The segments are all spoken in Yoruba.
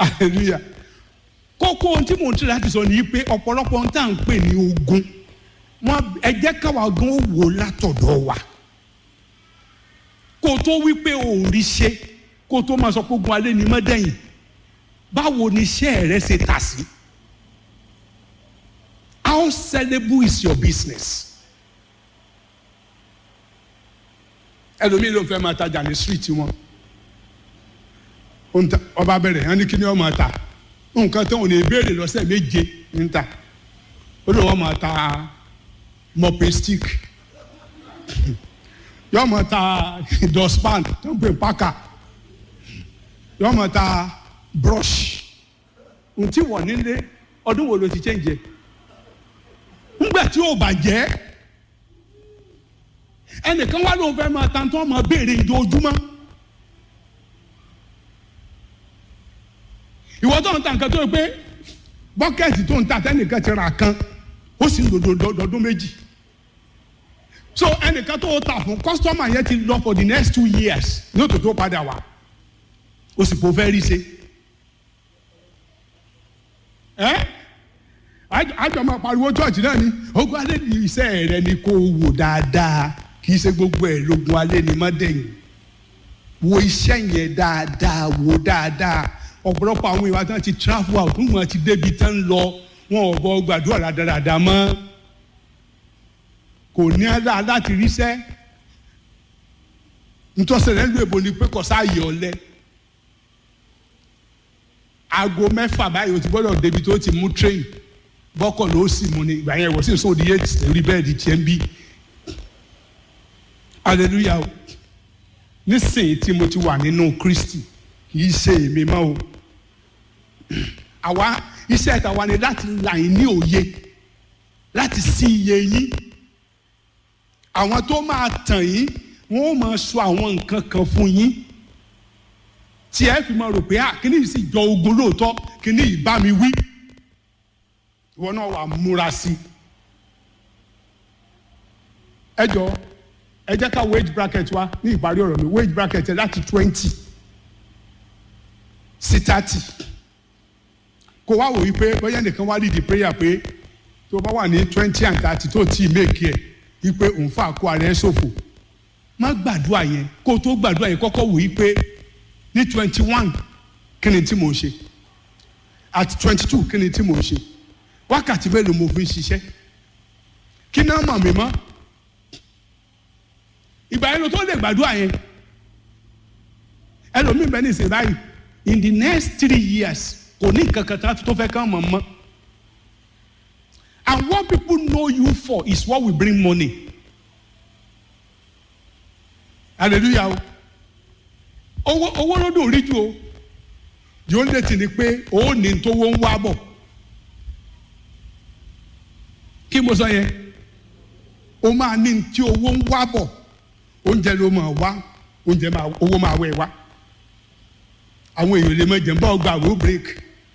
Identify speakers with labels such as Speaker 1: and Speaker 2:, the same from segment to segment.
Speaker 1: hallelujah kókó ohun tí mò ń tẹ̀ láti sọ ni pé ọ̀pọ̀lọpọ̀ ohun tá à ń pè ní ogun wọn ẹ jẹ́ káwa gan ó wò látọ̀dọ̀ wa kó o tó wí pé o ò rí ṣe kó o tó máa sọ pé ogun alẹ́ ni mọ́dẹ́yìn báwo ni iṣẹ́ rẹ ṣe tà sí how sellable is your business ẹlòmíì ló fẹ́ máa tajà ní street wọn ó ń ta- ọba bẹ̀rẹ̀ hàn ní kí ni wọ́n máa ta nǹkan tó ń ní ìbéèrè lọ́sẹ̀ méje ń ta ó lè wọ́n máa ta mopping stick yọ́n máa ta dustpan tó ń pè paka yọ́n máa ta brush ntí wọ̀ nílé ọdún wo ló ti change ńgbà tí ó bàjẹ́ ẹnìkan wá lóun fẹ́ máa ta tó máa béèrè ìdójúmọ́ ìwọ tó ń ta nǹkan tó yẹ pé bọ́kẹ́tì tó ń ta tẹ́nìkan ti ra kan ó sì ń lò dọdún méjì so ẹnìkan tó ta fún kọ́sítọ́mà yẹn ti lọ for the next two years ní òtò tó padà wá ó sì kò fẹ́ rí ṣe ẹ́ àjọ máa pariwo church náà ni ogun alẹ́ ní iṣẹ́ rẹ ni kò wò dáadáa kì í ṣe gbogbo ẹ̀ lógun alẹ́ ni mọ́dẹ̀yìn wo iṣẹ́ yẹn dáadáa wò dáadáa ọ̀pọ̀lọpọ̀ àwọn ìwà tán ti travel out wọn ti débi tán ń lọ wọn ò bọ gbàdúrà rádaràda mọ́ kò ní ẹ́dá láti ríṣẹ́ ntọ́sẹ̀lẹ̀ ń lo èbò ni pé kò sáàyè ọ̀lẹ aago mẹ́fà báyìí o ti gbọ́dọ̀ débi tó ti mú train bọ́kọ̀ ló sì mú ni ìgbà yẹn wọ́n sì sọ òdi yé rí bẹ́ẹ̀ di tiẹ̀ ń bí hallelujah o nísìnyí tí mo ti wà nínú Kristi kì í ṣe èmi mọ́ o àwa iṣẹ́ ìtàwa ni láti là yín ní òye láti sí iye yín àwọn tó máa tàn yín wọ́n ó máa sọ àwọn nǹkan kan fún yín tí ẹ fi máa rò pé ah kíní yìí sì jọ ogun lóòótọ́ kíní yìí bá mi wí ìwọ náà wà múra sí i ẹ jọ ẹ jẹ́ ká wage bracket wa ní ìparí ọ̀rọ̀ mi wage bracket ẹ láti twenty sí thirty kó wá wò wípé bóyá nìkan wá lead the prayer pé tó bá wà ní twenty and thirty tó tí ì make ẹ̀ wípé òun fà kó ara ẹ̀ ṣòfò má gbàdúrà yẹn kó o tó gbàdúrà yẹn kọ́kọ́ wò wípé ní twenty one kí ni tí mò ń ṣe at twenty two kí ni tí mò ń ṣe wákàtí mélòó mo fi ń ṣiṣẹ́ kí náà mọ̀ mí mọ́ ìgbà yẹn ló tó lè gbàdúrà yẹn ẹlòmíì bẹ́ẹ̀ ní ìsìn báyìí in the next three years kò ní nǹkan kan tó fẹ́ kán mọ̀ mọ́ and what people know you for is what will bring money hallelujah o owó owó ló dùn rí ju o yóò lè tì ní pé ó ní tówó ń wá bọ̀ kí mo sọ yẹn o máa ní tí owó ń wá bọ̀ oúnjẹ ló máa wá oúnjẹ máa owó máa wẹ̀ wá àwọn èèyàn lè mọ jẹ̀ ń bá ọgbà àwọ̀ break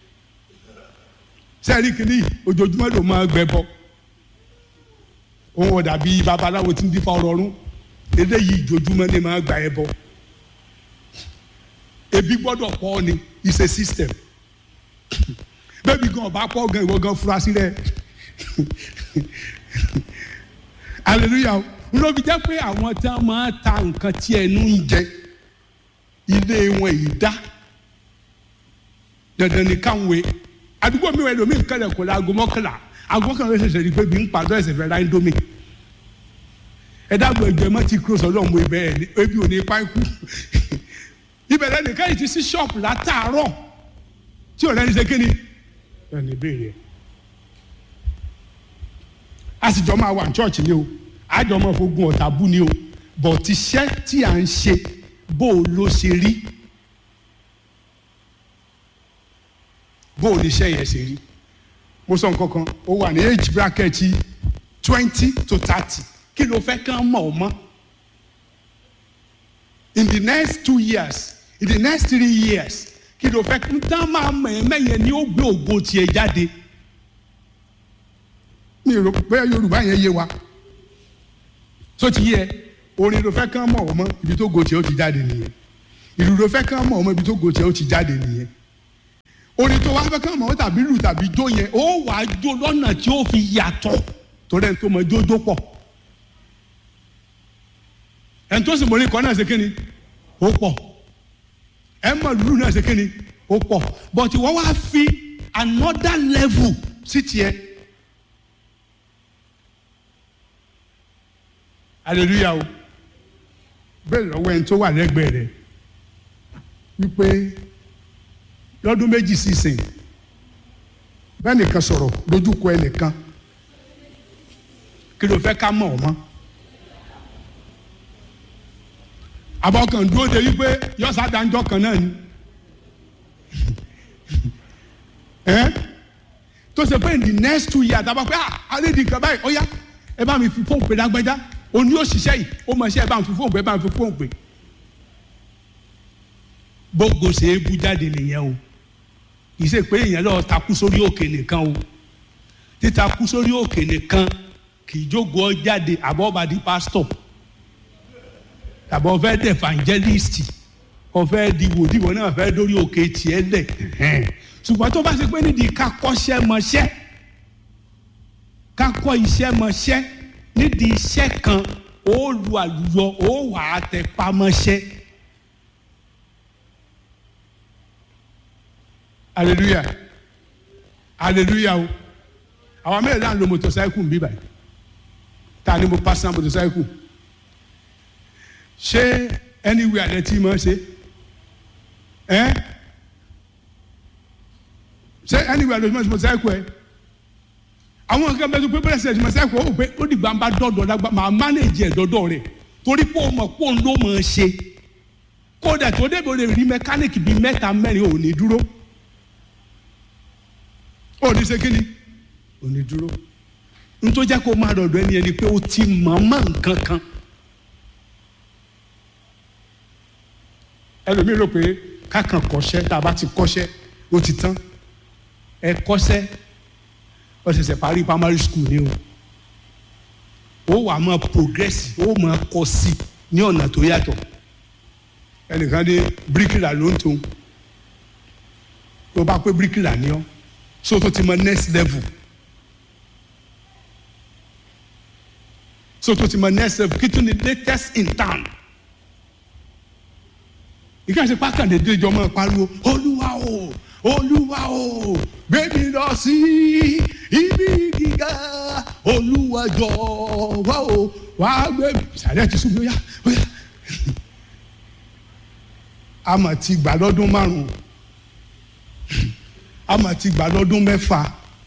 Speaker 1: sẹ́ẹ̀rì kìíní ojoojúmọ́ ló máa gbẹ bọ òun ọ̀dà bíi babaláwo tí ń dífá ọrọ̀rún eléyìí ojoojúmọ́ ni máa gbà ẹ bọ ebi gbọ́dọ̀ pọ̀ ni it's a system bẹ́ẹ̀bi gan ọba pọ̀ gan ìwọ gan fura sí rẹ hallelujah lóbi jẹ́ pé àwọn tí wọ́n máa ta nǹkan tí ẹnu ń jẹ ilé wọn yìí dá dandan ni káwọn àdúgbò mi wẹ̀ lómi nǹkan rẹ̀ kò la aago mọ́kànlá aago mọ́kànlá ṣẹ̀ṣẹ̀ rí pé bí ń padà ẹ̀sẹ̀ fẹ́ ra indomie ẹ dábò ẹgbẹ́ mọ́ ti kúrò sọ́dọ̀ mo ibẹ̀ ẹ̀ ebi ò ní pa ikú ìbẹ̀rẹ̀ nìkan yìí ti sí ṣọ́ọ̀pù látàárọ̀ tí ò lẹ́ni ṣe kí ni ẹ̀ ní ìbéèrè a sì jọ máa wà ní chọ́ọ̀chì ni o àjọ máa fogun ọ̀tá bú ni o bọ̀ tiṣẹ́ tí à ń ṣe bó o ló ṣe rí bó o ní iṣẹ́ yẹn ṣe rí mo sọ nǹkan kan ó wà ní age bracket twenty to thirty kí ló fẹ́ kán mọ̀ ọ́ mọ́ in the next two years in the next three years kí ló fẹ́ kí n tán máa mọ̀ ẹ́ mẹ́yẹn ni ó gbé ògo tiẹ̀ jáde mi ò rò pé Yorùbá yẹn yé wa tó ti yẹ orin ló fẹ́ kán mọ̀ ọ́ mọ́ ibi tó go tiẹ̀ ó ti jáde nìyẹn ìlú ló fẹ́ kán mọ̀ ọ́ mọ́ ibi tó go tiẹ̀ ó ti jáde nìyẹn orin tó wá fẹ́ kàn mọ́ tàbí lù tàbí jó yẹn ó wà á jó lọ́nà tí ó fi yàtọ̀ torí ẹni tó mọ jójó pọ̀ ẹni tó sì mọ orin kan náà ṣe kí ni ó pọ̀ ẹ mọ lùlù náà ṣe kí ni ó pọ̀ but wọ́n wá fi another level sí tiẹ̀ hallelujah o bẹ́ẹ̀ lọ́wọ́ ẹni tó wà lẹ́gbẹ̀ẹ́ rẹ̀ wípé lọ́dún méjì sísìn bẹ́ẹ̀ nìkan sọ̀rọ̀ lójúkọ ẹnìkan kí ló fẹ́ ká mọ̀ ọ́ mọ́ abọ́kàn dúró de wípé yọ́sà dáńjọ́ kan náà ni ẹ́ tó ṣe pé in the next two years àtàwọn pé ah alédi nǹkan báyìí ó yá ẹ bá mi fi fóònù pé lágbájá òní yóò ṣiṣẹ́ yìí ó mọ̀ ṣe ẹ bá mi fi fóònù pé ẹ bá mi fi fóònù pé gbogbo ṣe é bú jáde nìyẹn o kì í ṣe pé èèyàn lọ takú sórí òkè nìkan o títakú sórí òkè nìkan kì í jókòó jáde àbọ̀bàdì pásítọ̀ tàbọ̀ fẹ́ dẹ̀ evangelist kò fẹ́ di wòdìwọ̀ náà fẹ́ dórí òkè tiẹ̀ lẹ̀ ṣùgbọ́n tó bá ṣe pé nídìí ká kọ́ṣẹ́ mọṣẹ́ ká kọ́ iṣẹ́ mọṣẹ́ nídìí iṣẹ́ kan ó lu àlùyọ ó wà á tẹ pamọ́ṣẹ́. hallelujah hallelujah o àwọn mẹ́rin náà lo motorcycle bí báyìí ta ni mo personal motorcycle ṣé anywhere lẹ ti máa ṣe ẹ ṣé anywhere lẹ ti máa ṣe motorcycle ẹ àwọn nǹkan bẹ́ẹ̀ tó pé bẹ́ẹ̀ ṣe motorcycle ó pé ó dìgbà ń bá dọ́dọ̀ lágbá máa manage ẹ̀ dọ́dọ̀ rẹ̀ torí pé o mọ̀ pé òun ló máa ṣe kódà tó débi o lè rí mẹkáníìkì bíi mẹ́ta mẹ́rin ò ní dúró ó ní ṣe kíni ó ní dúró nítorí jẹ́ kó máa dọ̀dọ̀ ẹni ẹni pé ó ti mọ̀ mọ́ nǹkan kan ẹlòmíì rò pé kákan kọ́ṣẹ́ tá a bá ti kọ́ṣẹ́ ó ti tán ẹ kọ́ṣẹ́ ó ṣẹ̀ṣẹ̀ parí primary school ni o ó wà máa progress ó máa kọ́ sí ní ọ̀nà tó yàtọ̀ ẹnìkan dé bíríkìlà ló ń tó tó bá pé bíríkìlà ni ọ́ so tó ti mọ next level so tó ti mọ next level kí tún ni latest in town ìkà ṣe pákàndé déjọ mọ pariwo olúwa o olúwa o gbé mi lọ sí ibi gíga olúwa jọ̀wọ́ o wàá gbé mi sàlẹ̀ ti sùn bóyá bóyá a mà ti gbà lọ́dún márùn-ún a mà ti gbà lọ́dún mẹ́fà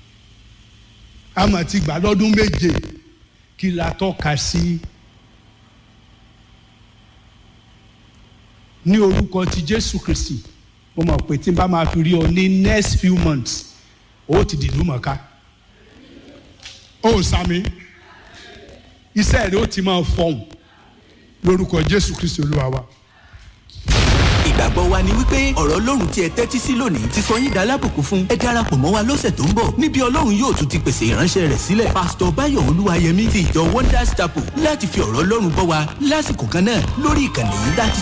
Speaker 1: a mà ti gbà lọ́dún méje kí la tọ́ka sí ní orúkọ ti Jésù Kristi mo mọ̀ pé tí n bá máa fi rí ọ ní next few months ó ti dìlú mọ̀ká ó sàmì iṣẹ́ rẹ̀ ó ti máa fọhùn lórúkọ Jésù Kristi Olúwa wa
Speaker 2: ìgbàgbọ́ wa ni wípé ọ̀rọ̀ ọlọ́run tí ẹ tẹ́tí sí lónìí ti sọ yín dalábùkún fún ẹ darapọ̀ mọ́ wa lọ́sẹ̀ tó ń bọ̀ níbi ọlọ́run yóò tún ti pèsè ìránṣẹ́ rẹ̀ sílẹ̀ pásítọ̀ báyọ̀ olúwayẹmí ti ìjọ wonders chapel láti fi ọ̀rọ̀ ọlọ́run bọ́ wa lásìkò kan náà lórí ìkànnì yìí láti